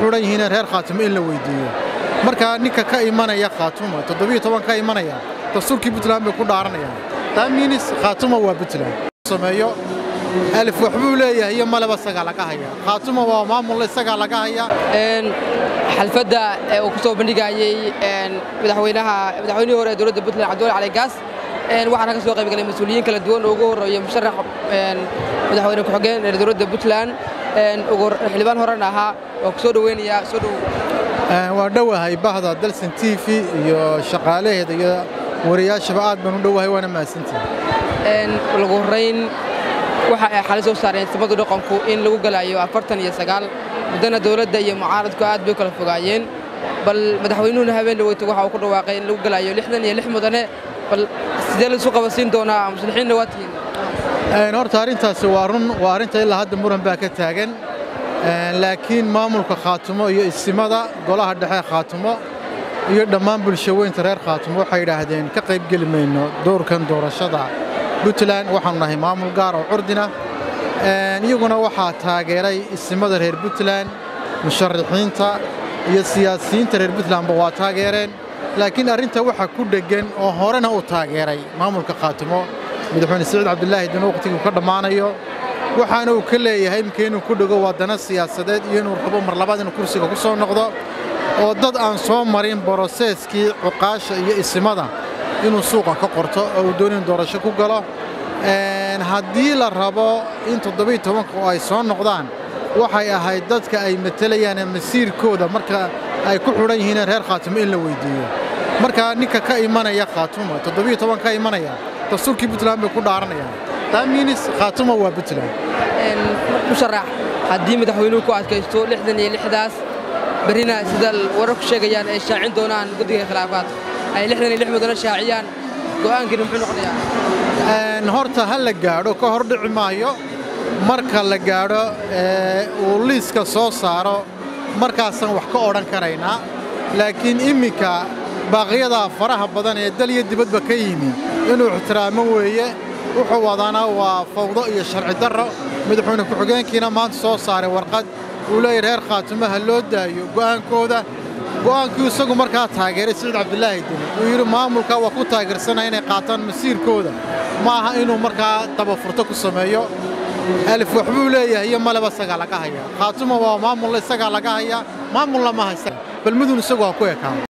xidhan yihiin reer khaatumo in la weydiiyo marka ninka ka imanaya khaatumo toddobiyo toban ka imanaya dastuurkii puntland bay ku dhaaranayaan taamiinis khaatumo waa puntland sameeyo alif waxbuu leeyahay iyo maleba isagaa laga haya khaatumo waa maamul isagaa laga haya xalfadda uu ku soo bandhigayey madaxweynaha madaxweynihii hore ee dowladda puntland cabdiwali cali gaas waxaana ka soo qayb galay mas-uuliyiin kala duwan oo ugu horreeya musharax madaxweyne ku-xigeen ee dowladda puntland xildhibaan horena ahaa waa ku soo dhoweynayaa soo dhow waa dhowahay bahda dalsan t v iyo shaqaalaheeda iyo wariyaashaba aad baan u dhowahay waana mahadsantihi lagu horrayn waxa ay xali soo saareen samadu dhaqanku in lagu galayo afartan iyo sagaal muddana dowladda iyo mucaaradku aad bay u kala fogaayeen bal madaxweynuhuna habeen dhaweyto waxa uu ku dhawaaqay in lagu galayo lixdan iyo lix mudane bal sidee laisu qabasiin doonaa muslimiinna waa tihiin horta arrintaasi waa run waa arrinta ilaa hadda muran baa ka taagan laakiin maamulka khaatumo iyo isimada golaha dhexe khaatumo iyo dhammaan bulshaweynta reer khaatumo waxay yidhaahdeen ka qaybgeli mayno doorkan doorashada puntland waxaanu nahay maamul gaar oo curdina iyaguna waxaa taageeray isimada reer puntland musharaxiinta iyo siyaasiyiinta reer puntlandba waa taageereen laakiin arrinta waxaa ku dheggan oo horena u taageeray maamulka khaatumo madaxweyne siciid cabdilaahi dinu wakhtiguu ka dhammaanayo waxaana uu ka leeyahay imika inuu ku dhego waddana siyaasadeed iyo inuu rabo mar labaad inuu kursiga ku soo noqdo oo dad aan soo marin boroseeskii cuqaasha iyo isimada inuu suuqa ka qorto oo uu dooni in doorasho ku galo haddii la rabo in toddobiyo tobanka oo ay soo noqdaan waxay ahayd dadka ay matelayaan masiirkooda marka ay ku xidhan yihiin reer khaatumo in la weydiiyo marka ninka ka imanaya khaatumo toddobiyo toban ka imanaya dastuurkii puntland bay ku dhaaranayaan taamiinis khaatumo waa puntland musharax haddii madaxweynuhu ku adkaysto lixdan iyo lixdaas berrina sida wararku sheegayaan ay shaacin doonaan guddiga khilaafaadka ay lixdan iyo lix mudane shaaciyaan go'aankiina muxuu noqonayaa horta ha la gaadho ka hor dhici maayo marka la gaadho uu liiska soo saaro markaasaan wax ka odhan karaynaa laakiin imminka baaqyadaa faraha badan ee dal iyo dibadba ka yimi inuu ixtiraamo weeye wuxuu wadaana waa fawdo iyo sharci darro madaxweyne ku-xigeenkiina maanta soo saaray warqad uu leeyahy reer khaatumo ha loo daayo go'aankooda go'aankii isagu markaa taageeray siciid cabdilaahi deni uu yidhi maamulka waa ku taageersanaya inay qaataan masiirkooda ma aha inuu markaa dabafurto ku sameeyo alif waxbuu leeyahay iyo maleba isagaa laga haya khaatumo waa maamul isagaa laga haya maamulna ma haysta balmudun isagu ha ku ekaa